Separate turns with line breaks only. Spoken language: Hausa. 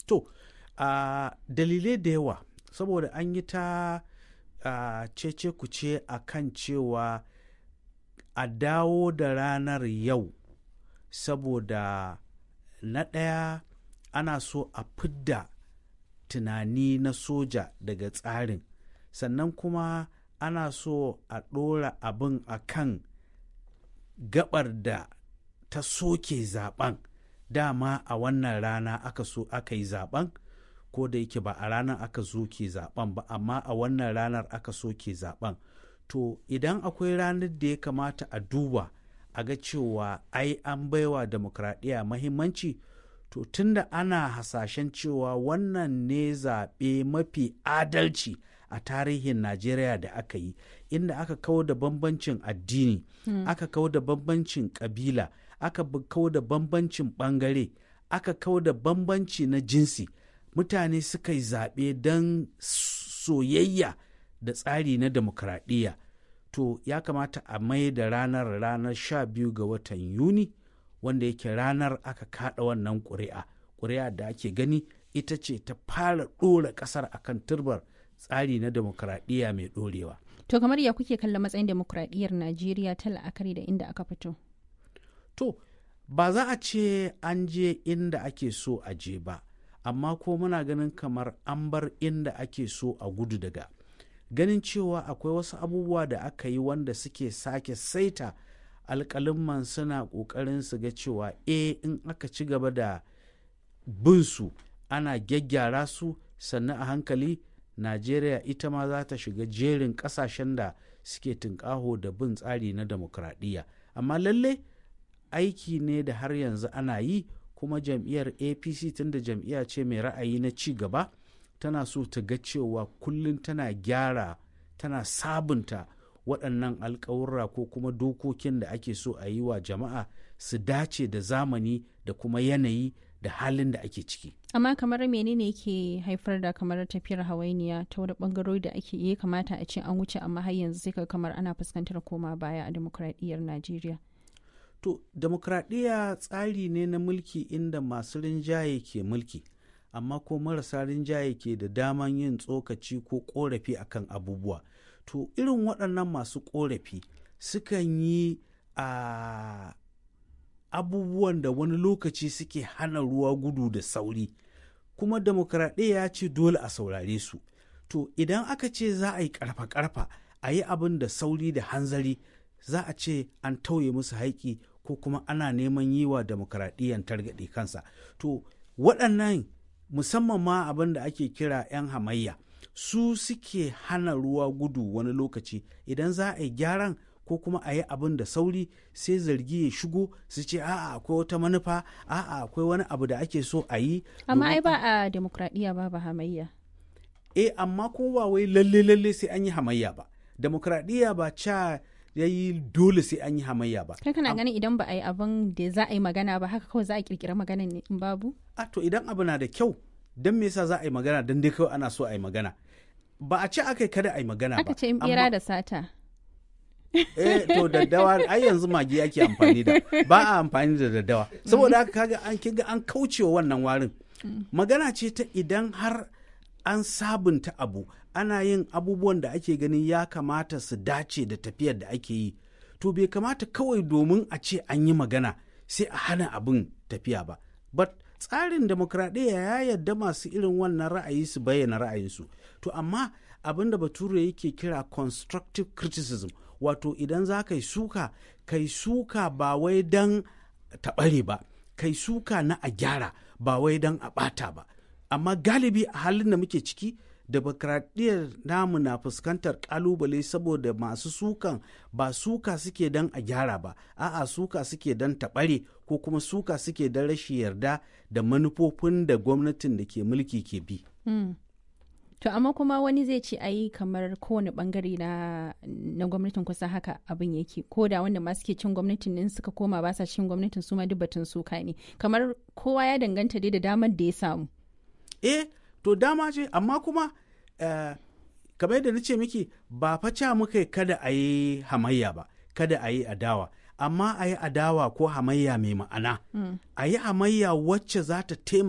to uh, dalilai da yawa saboda an yi ta uh, cece kuce a kan cewa a dawo da ranar yau saboda na ɗaya ana so a fidda tunani na soja daga tsarin sannan kuma ana so a ɗora abin a kan gabar da ta soke zaben dama a wannan rana aka so aka yi zaben ko da yake ba a ranar aka soke zaben ba amma a wannan ranar aka soke zaben to idan akwai ranar da ya kamata a duba a ga cewa ai an baiwa demokradiyya mahimmanci to tunda ana hasashen cewa wannan ne zaɓe mafi adalci a tarihin najeriya da aka yi inda aka kawo da bambancin addini hmm. aka kawo da bambancin ƙabila aka kawo da bambancin ɓangare aka kawo da bambanci na jinsi mutane suka yi zaɓe don soyayya da tsari na demokradiyya to ya kamata a mai da ranar ranar sha biyu ga watan yuni wanda yake ranar aka kada wannan ƙuri'a ƙuri'a da ake gani ita ce ta fara ɗora ƙasar akan turbar tsari na demokradiyya mai ɗorewa.
to kamar ya kuke kallon matsayin demokradiyyar najeriya ta la'akari da inda aka fito
to ba za a ce an je inda ake so a je ba amma ko muna ganin kamar an bar inda ake so a gudu daga ganin cewa akwai wasu abubuwa da aka yi wanda suke sake saita alƙalimman suna ƙoƙarin su ga cewa e in aka ci gaba da bin su ana gyaggyara su sannan a hankali najeriya ita ma za ta shiga jerin ƙasashen da suke tunƙaho da bin tsari na demokradiyya amma lalle aiki ne da har yanzu ana yi kuma jam'iyyar apc tunda jam'iyya ce mai ra'ayi na ci gaba tana so ta ga cewa kullum tana gyara tana sabunta waɗannan alkawurra ko kuma dokokin da ake so a yi wa jama'a su dace da zamani da kuma yanayi da halin da ake ciki.
amma kamar menene ke haifar da kamar tafiyar hawainiya ta wani bangarori da ake iya kamata a ce an wuce amma har yanzu sai kamar ana fuskantar koma baya a demokradiyyar najeriya
to demokradiyya tsari ne na mulki inda masu rinjaye ke mulki amma ko marasa rinjaye ke da daman yin tsokaci ko korafi akan abubuwa to irin waɗannan masu korafi sukan yi a abubuwan da wani lokaci suke hana ruwa gudu da sauri kuma demokradiyya ya ce dole a saurare su to idan aka ce za a yi karfa-karfa a yi abin da sauri da hanzari za a ce an tauye musu haiki ko kuma ana neman yi wa demokradiyyan targaɗe kansa to waɗannan musamman ma abin da ake kira 'yan hamayya su suke hana ruwa gudu wani lokaci idan za a yi gyaran ko kuma a yi abin da sauri sai zargi ya shigo su ce a'a akwai wata manufa a'a akwai wani abu da ake so a yi
amma ai ba a demokradiyya ba ba hamayya
eh amma ko ba wai lalle lalle sai an yi hamayya ba demokradiyya ba ca ya yi dole sai an yi hamayya ba
kai kana ganin idan ba a yi abin da za a yi magana ba haka kawai za a kirkira magana ne in babu
a to idan abu na da kyau don me yasa za a yi magana don dai kawai ana so a yi magana ba a ce aka yi kada a yi magana ba
aka ce in bera da sata
eh to daddawa ai yanzu magi ake amfani da ba a amfani da daddawa saboda haka kaga an kiga an kaucewa wannan warin magana ce ta idan har an sabunta abu ana yin abubuwan da ake ganin ya kamata su dace da tafiyar da ake yi to bai kamata kawai domin a ce an yi magana sai a hana abin tafiya ba but tsarin demokradiyya ya yarda masu irin wannan ra'ayi su bayyana ra'ayinsu to amma abin da bature yake kira constructive criticism wato idan za ka yi suka kai suka ba wai don taɓare ba kai suka na a gyara ba wai don a ɓata ba amma galibi a halin da muke ciki demokradiyyar namu na fuskantar kalubale saboda masu sukan ba suka suke don a gyara ba a'a suka suke don taɓare ko kuma suka suke don rashin yarda da manufofin da gwamnatin da ke mulki ke bi.
Mm. To amma kuma wani zai ce ayi kamar kowane bangare na, na gwamnatin kusa haka abin yake ko da wanda ma suke cin gwamnatin din suka koma ba sa cin gwamnatin su ma duk batun suka ne kamar kowa ya danganta dai da damar da ya samu.
Eh to dama ce amma kuma uh, kamar yadda na ce miki ba fa muka kada a yi hamayya ba kada a yi adawa amma a yi adawa ko hamayya mai ma'ana a yi hamayya wacce za ta taimaka